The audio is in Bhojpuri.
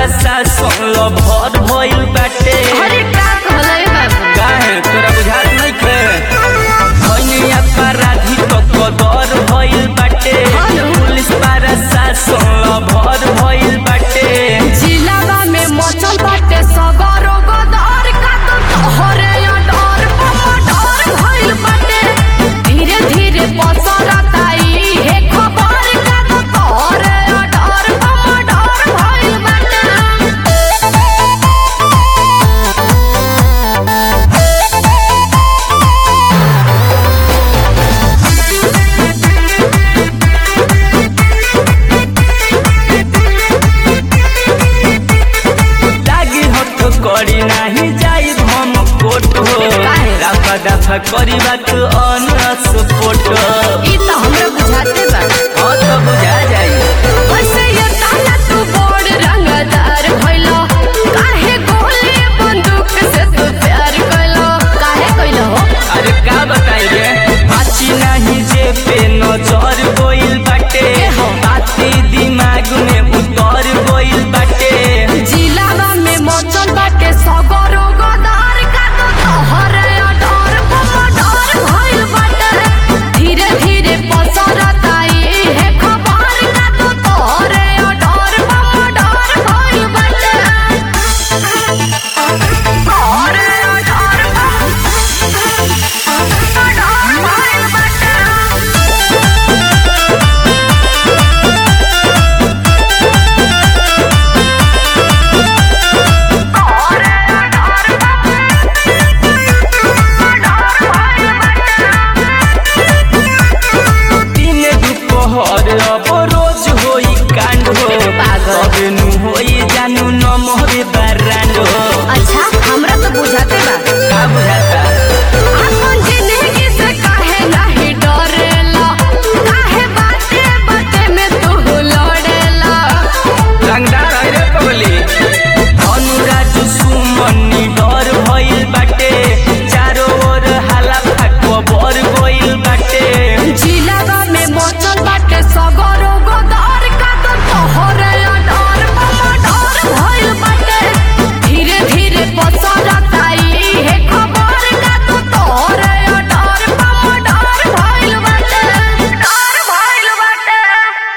प्रशासन लो भर भइल बाटे अरे का कहले बाबू काहे तोरा बुझात नइखे भइनी अपराधी तो कदर भइल बाटे हेलो। पुलिस प्रशासन लो भर भइल बाटे जिलावा में मचल बाटे सगरो गदर का तो तोहरे या डर पमा डर भइल बाटे धीरे धीरे पसरत आई हे खबर का तो तोहरे या डर पमा डर भइल बाटे लागी हथ करी नाही जाई हम कोट हो काहे? राफा दफा करी बात अनस पोट ई तो हमरा बुझाते बा